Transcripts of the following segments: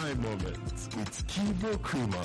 my moment with Kibo Krima.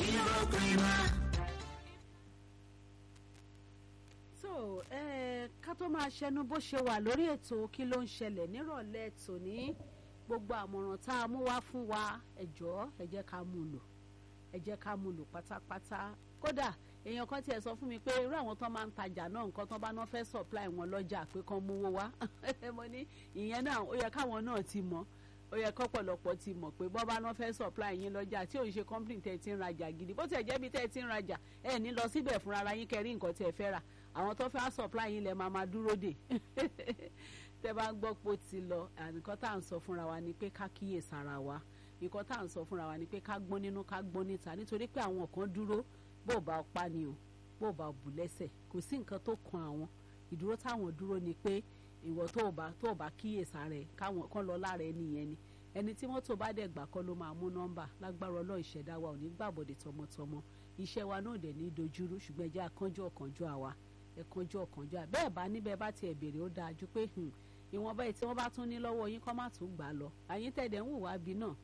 so eh, ká tó máa ṣẹnu bó ṣe wà lórí ètò kí ló ń ṣẹlẹ̀ nírọ̀lẹ́ tòní gbogbo àmọ̀ràn tá a mú wá fún wa ẹ jọ̀ọ́ ẹ jẹ́ ká mú lò ẹ jẹ́ ká mú lò pátápátá kódà èèyàn kan tiẹ̀ sọ fún mi pé irú àwọn tó máa ń tajà náà nǹkan tó bá náà fẹ́ supply wọn lọ́jà pé kán mówó wá mo ní ìyẹn náà ó yẹ káwọn náà ti mọ̀ ó yẹ kọ́pọ̀lọpọ̀ ti mọ̀ pé bọ́ bá náà fẹ́ supply yín lọ́jà tí ò ń ṣe company tẹ́ ti ń rajà gidi bó tiẹ̀ jẹ́ bí tẹ́ ti ń rajà ẹ ní lọ síbẹ̀ fúnra ara yín kẹrí nǹkan tẹ́ fẹ́ rà àwọn tó fẹ́ supply yín lẹ máa máa dúró dè tẹ́ bá ń gbọ́ pé ó ti lọ nǹkan tá à ń sọ fúnra wa ni pé ká kíyè sára wa nǹkan tá à ń sọ fúnra wa ni pé ká gbọ́n nínú ká gbọ́n níta nítorí pé àwọn kan dúró bó bá pa ni o bó bá bù lẹ́sẹ̀ kò sí nǹkan tó kan àwọn ìdúró táwọn dúró ni pé ìwọ tó bá tó bá kíyèsá rẹ káwọn kan lọ lára ẹni yẹn ni ẹni tí mọ́tò bá dẹ̀ gbà kọ́ ló máa mú nọ́mbà lágbára ọlọ́ ìṣẹ̀dá wa ò ní gbàbọ̀dẹ̀ tọmọtọmọ iṣẹ́ wa náà dẹ̀ ní dojúrú ṣùgbọ́n ẹ jẹ́ akánjú ọ̀kánjú àwa ẹ̀kánjú ọ̀kánjú à bẹ́ẹ̀ bá níbẹ̀ bá tiẹ̀ béèrè ó dáa ju pé ìwọ̀nba tí wọ́n bá tún ní lọ́wọ́ yín kọ́ má tún gbà lọ àyín tẹ̀dẹ̀ ń wùwá bí náà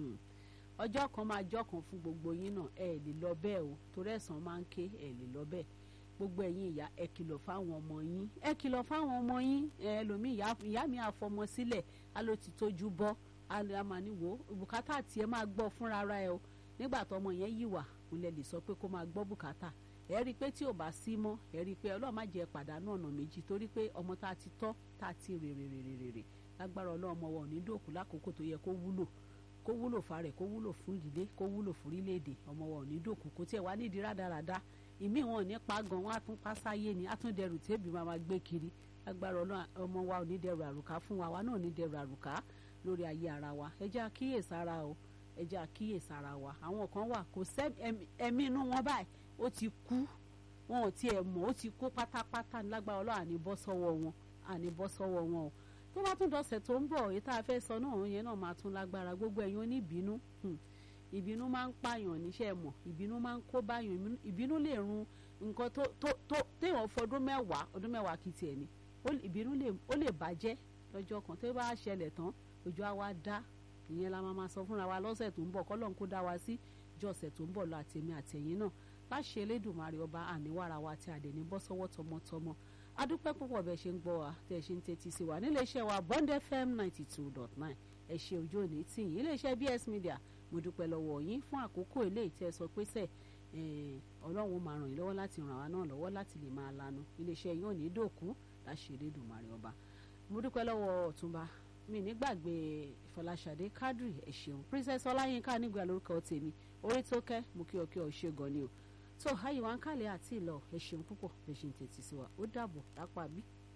ọjọ́ kan máa jọ́ kan fún gbogbo yín náà ẹ lè lọ bẹ́ẹ̀ o torí ẹ̀sán máa ń ké ẹ lè lọ bẹ́ẹ̀ gbogbo ẹ̀yin ìyá ẹ kìlọ̀ fáwọn ọmọ yín ẹ kìlọ̀ fáwọn ọmọ yín ẹlòmíì ìyá mi àfọmọ sílẹ̀ á ló ti tójú bọ́ á lè máa ní wò ó bùkátà tí ẹ máa gbọ́ fúnra ara ẹ o nígbà tó ọmọ yẹn yìí wà kò lè lè sọ pé kó máa gbọ́ bùkátà ẹ rí i pé tí ò bá sí mọ́ ẹ rí i pé ọlọ́run má jẹ́ pàdánù ọ̀nà méjì torí pé ọmọ tá a ti tọ́ tá a ti rèrè rèrè rèrè lágbára ọlọ́run ọmọ wa ò ní dòkú lákòókò tó yẹ kó wúlò kó wúlò fárẹ̀ kó wúlò fún ìdílé kó wúlò fún orílẹ̀-èdè ọmọ wa ò ní dòkú kó tiẹ̀ wá nídìí rádaràda ìmí wọn ò ní pa gan wọn á tún pa sáyé ni á tún dẹrù tẹ́bí máa ma gbé kiri lágbára ọlọ́run ọmọ wa ò ní dẹrù àrùká fún wa wa náà ò ní dẹrù àrùká lórí ayé ara wa ẹ jẹ́ àkíyèsára o ẹ jẹ́ àkíyèsára wa àwọn kan wà kò sẹ́ ẹ̀mí inú wọn báyìí ó ti kú wọn ò tiẹ̀ mọ̀ ó ti kú pátápátá lágbára ọlọ́run àní bọ́ sọ́wọ́ wọn àní bọ́ sọ́wọ́ wọn o tó bá tún dọ̀sẹ̀ tó ń bọ̀ èyí tá a fẹ́ sọ náà yẹn náà máa tún lágbára gbogbo ẹ̀yin oníbínú ìbínú máa ń pààyàn níṣẹ́ mọ̀ ìbínú máa ń kó báyàn ìbínú lè run nǹkan tó tó tó téèyàn fọdún mẹ́wàá ọdún mẹ́wàá kì í tiẹ̀ ni ìbínú ó lè bàjẹ́ lọ́jọ́ kan tó bá ṣẹlẹ̀ tán ojú àwa dá ìyẹn la máa sọ fúnra wa lọ́sẹ̀ tó ń bọ̀ kọ́lọ́n kó dá wa sí jọ̀sẹ̀ tó ń bọ̀ lọ àtẹ̀mí àtẹ̀yìn náà láṣẹ Elédùmarè ọba àníwára wa tí a dẹ̀ ní bọ́ sọ́wọ́ tọmọtọmọ adúpẹ́ púpọ̀ bẹ́ẹ̀ ṣe ń gbọ́ wa tẹ̀ ṣe ń tẹ́tí sí wa nílé iṣẹ́ wa Bond FM ninety two dot nine ẹ ṣe ojú òní tì yín ilé iṣẹ́ BS Media mo dúpẹ́ lọ́wọ́ yín fún àkókò eléyìí tẹ́ ẹ sọ pé sẹ́ ọlọ́run máa ràn yín lọ́wọ́ láti ràn wá náà lọ́wọ́ láti lè máa lanu ilé iṣẹ́ yóò ní dòkú láṣẹ Elédùmarè ọba mo dúpẹ́ lọ́wọ́ ọ̀túnba mi nígbàgbé Fọláṣadé Kádírì ẹ ṣeun Princess Ọláyínká nígbà lórúkọ tèmi orí tó kẹ́ mo kí ọ kí ọ ṣe gan ni o tó àyíwá ń kálẹ̀ àti ìlọ ẹ ṣeun púpọ̀ ẹ ṣe ń tètè sí wa ó dàbọ̀ lápá bí.